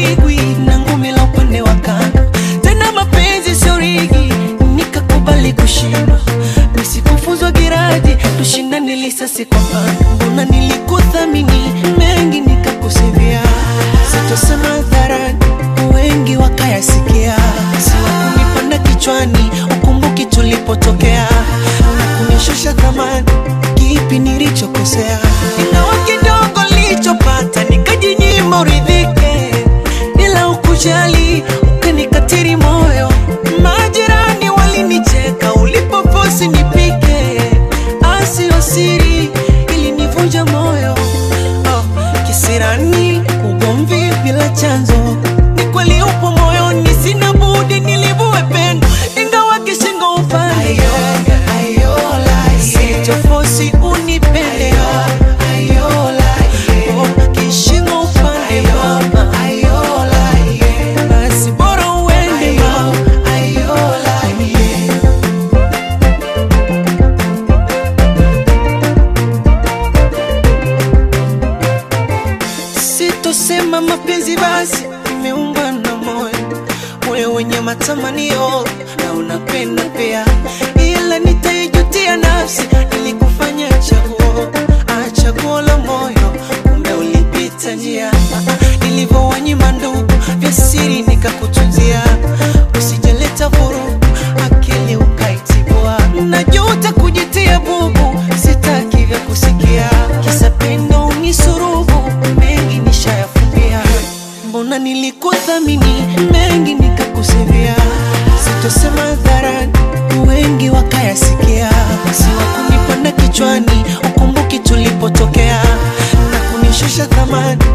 upigwi na ngumi la upande wa kando tena mapenzi sio rigi nikakubali kushindwa nisikufuzwa giradi tushindane lisasi kwa pando mbona nilikuthamini mengi nikakusivia sitosema hadharani wengi wakayasikia siwakunipanda kichwani ukumbuki tulipotokea na kunishusha thamani kipi nilichokosea ingawa kidogo nilichopata nikajinyima uridhike bila ukujali ukanikatiri moyo majirani walinicheka ulipoposi nipike asio siri ilinivunja moyo oh, kisirani ugomvi bila chanzo ni kweli upo moyoni sina budi nilivue pendo ingawa kishingo upande sitofosi unipende Oh, kishingo upande mama basi bora uende mama sitosema mapenzi basi imeumba na moyo moyo wenye matamanio na unapenda pia ila nitaijutia nafsi ilikufanya chaguo ah, chaguo la moyo kumbe ulipita njia nilivyowanyima ndugu vya siri nikakutunzia usijaleta vurugu akili ukaitibua najuta kujitia bubu sitaki vya kusikia kisa pendo unisurubu mengi nishayafumbia mbona nilikuthamini mengi nikakusivia sitosema hadharani wengi wakayasikia siwakunipanda kichwani ukumbuki tulipotokea na kunishusha thamani